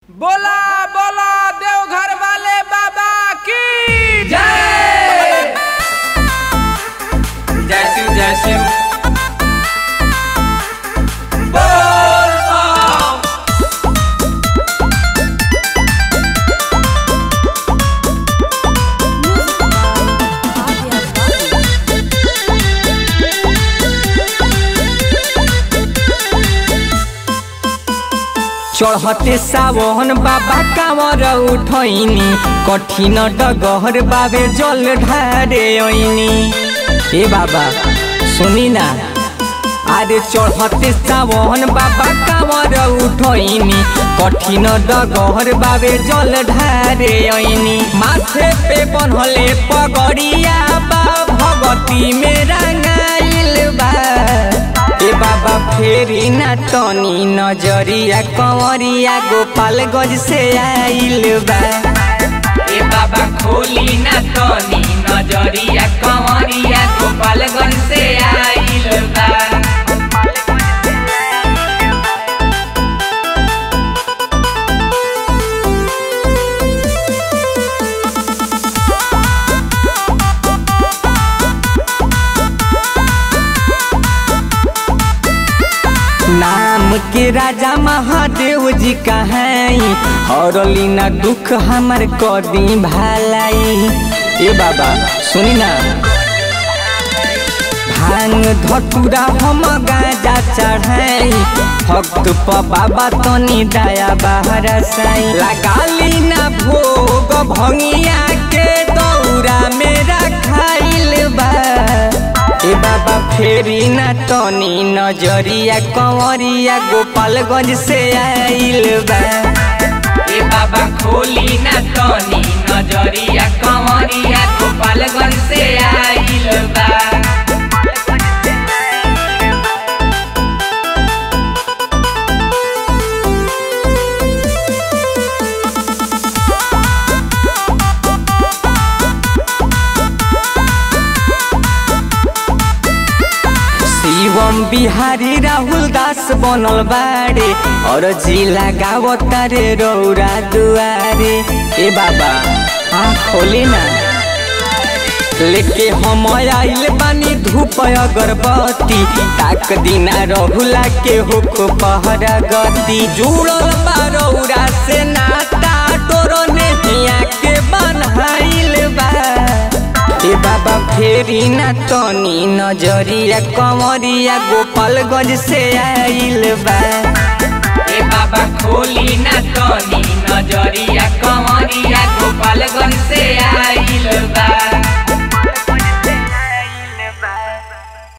बोला बोला देवघर वाले बाबा की जय जय शिव जय शिव बोल बम। चढ़ते सावन बाबा कांवर उठैनी कठिन डगहर बाबे जल ढारे ऐनी ए बाबा सुनी ना अरे चढ़ते सावन बाबा कांवर उठैनी कठिन डगहर बाबे जल ढारे ऐनी माथे पे बनहले पगड़िया बा भगती में रंगाइल बा ए बाबा फेरी ना तनी नजरिया कंवरिया गोपालगंज से आइल बा ए बाबा खोली ना तनी नजरिया कंवरिया गोपालगंज से आइल बा नाम के राजा महादेव जी कहाई हरली ना दुख हमर कदी भालाई ए बाबा सुनी ना भांग धतुरा हम गाजा चढ़ाई भक्त प बाबा तनी दया बाहर साई लगाली ना भोग भंगिया के दौरा मेरा खाइल बा ए बाबा फेरी ना तनी नजरिया कंवरिया गोपालगंज से आइल बा ए बाबा खोली ना तनी नजरिया कंवरिया गोपालगंज से आइल बा शिवम बिहारी राहुल दास बनल बाड़े और जिला गावतारे रौरा दुआरे ए बाबा आ खोली ना लेके हम आइल बानी धूप अगरबत्ती ताक दिना रहुला के हुक पहरा गति जुड़ल बा रौरा से नाता तोरो नेहिया के बनहाइल बा ए बाबा फेरी ना तनी नजरिया कंवरिया गोपालगंज से आइल बा ए बाबा खोली ना तनी नजरिया कंवरिया गोपालगंज